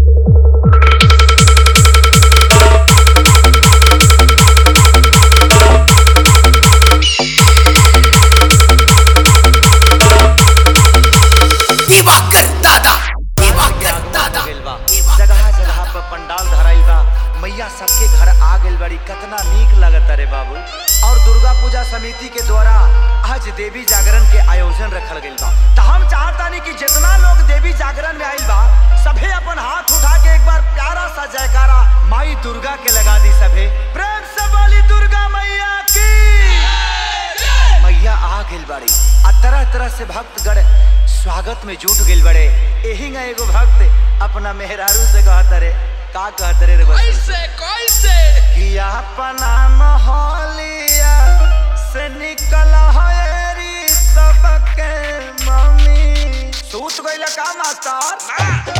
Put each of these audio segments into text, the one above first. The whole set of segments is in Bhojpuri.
दिवाकर दादा दिवाकर दादा गइल बा जगह जगह पर पंडाल धराइल बा मैया सबके घर आ गइल बड़ी कितना नीक लगता रे बाबू और दुर्गा पूजा समिति के द्वारा आज देवी जागरण के आयोजन रखल गइल बा त हम चाहतानी कि जितना लोग देवी जागरण में आइल बा सभे अपन हाथ उठा के एक बार प्यारा सा जयकारा माई दुर्गा के लगा दी सभे प्रेम से बोली दुर्गा मैया की मैया आ गइल बड़ी आ तरह तरह से भक्तगण स्वागत में जुट गइल बड़े एही ना एगो भक्त अपना मेहरारू से कहत रे का कहत रे रे बस कैसे कैसे कि अपना मोहलिया से निकल हरी सबके मम्मी सूत गइल का मास्टर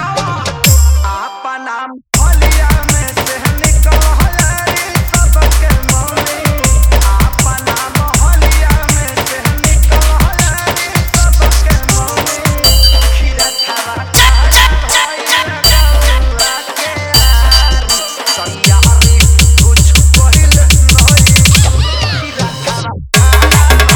अपना मोहलिया में से निकल हरी सबके मम्मी अपना मोहलिया में से निकल हरी सबके मम्मी खीरा खावा खावा भइल गौआ के आरी सैयारी कुछ पहिल नई खीरा खावा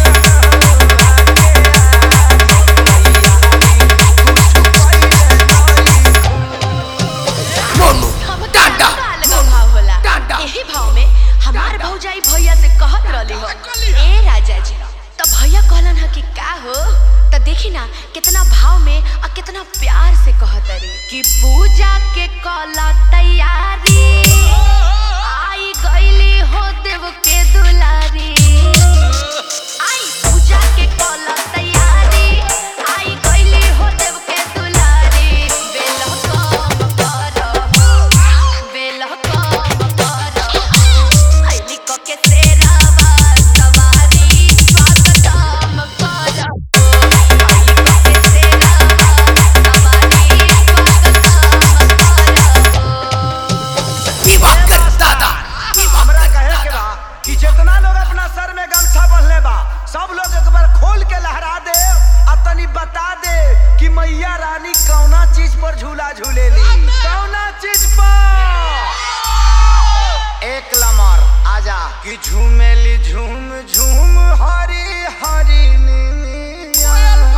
मोनू टाटा भाव होला टाटा। एही भाव में हमार टाटा। भौजाई भैया से कहत रहली हो ए राजा जी तो भैया कहलन ह कि का हो तो देखी ना कितना भाव में और कितना प्यार से कहत रे कि पूजा के कला तैयारी आई गईली हो देव के दुलारी आई पूजा के कला तैयारी आई गईली हो देव के दुलारी बेल कम करहो बेल कम करहो आईली क के सेरावा सवारी स्वागतम करहो आईली क के सेरावा सवारी स्वागतम करहो दिवाकर दादा हमरा दिवाकर कहे के दादा बा कि जितना लोग अपना सर में गमछा बंधले बा सब लोग एक बार खोल के लहरा दे आ तनी बता दे कि मैया रानी कौना चीज पर झूला झूलेली कौना चीज पर एक लमर आजा कि झूमेली झूम झूम हरी हरी नीनिया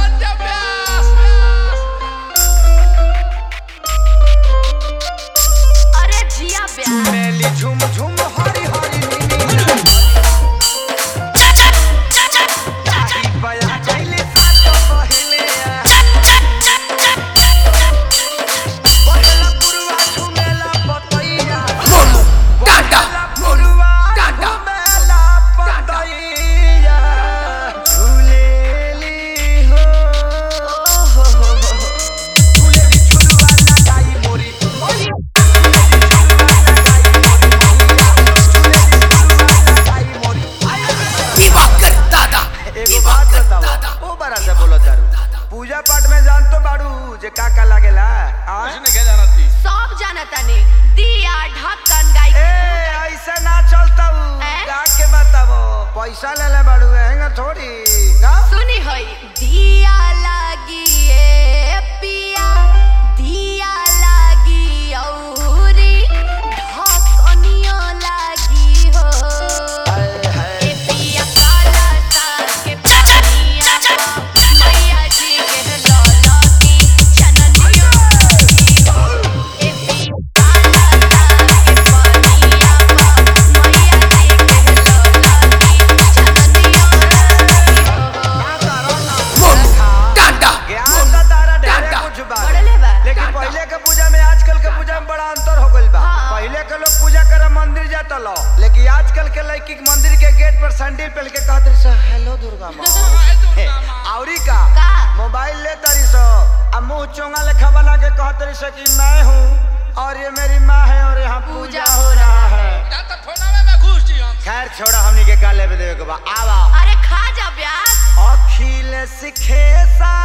अरे जिया ब्याह झूमेली झूम झूम हरी हरी नीनिया चाची बया गइली सातो पहिले पहला पुरवा झूमेला पतैया मोनू टाटा पहला मोनू पुरवा टाटा झूमेला पतैया झूलेली हो हो हो हो झूलेली झुलवा लगाई मोरी मोरी दिवाकर दादा एगो बात दिवाकर बताओ दादा ओ बड़ा से बोलो दारू पूजा पाठ में जान तो बाड़ू जे का का लागेला आ? सब जानता ने दिया ढक्कन गाय ए ऐसे ना चलता हूँ हैं? गा के बताओ पैसा ले ले बाड़ू हैंगा थोड़ी गा सुनी होई दिया लागी ए पिया दिया लागी औरी ढक्कनियो लागी हो हाय हाय ए पिया काला साग के पानिया पा मैया जी के लौला की चननियो लागी हो ए पिया काला साग के पानिया पा मैया जी के लौला की चननियो लागी हो मोनू टाटा ज्ञान का तारा ढेरे टाटा। कुछ बा बढ़ले बा। लेकिन टाटा। पहले के पूजा में आजकल के पूजा में बड़ा अंतर हो गइल बा हाँ। पहले के लोग पूजा करे मंदिर जाता लो लेकिन आजकल के लड़की के मंदिर के गेट पर सैंडल पहन के कहत रही सो हेलो दुर्गा माँ हे, औरी का का? मोबाइल ले तारी सो आ मुंह चोंगा लेखा बना के कहत रही सो कि मैं हूँ और ये मेरी माँ है और यहाँ पूजा हो रहा है खैर छोड़ा हमनी के का लेवे देवे के बा आवा अरे खा जा ब्यास अखिल सिखे सा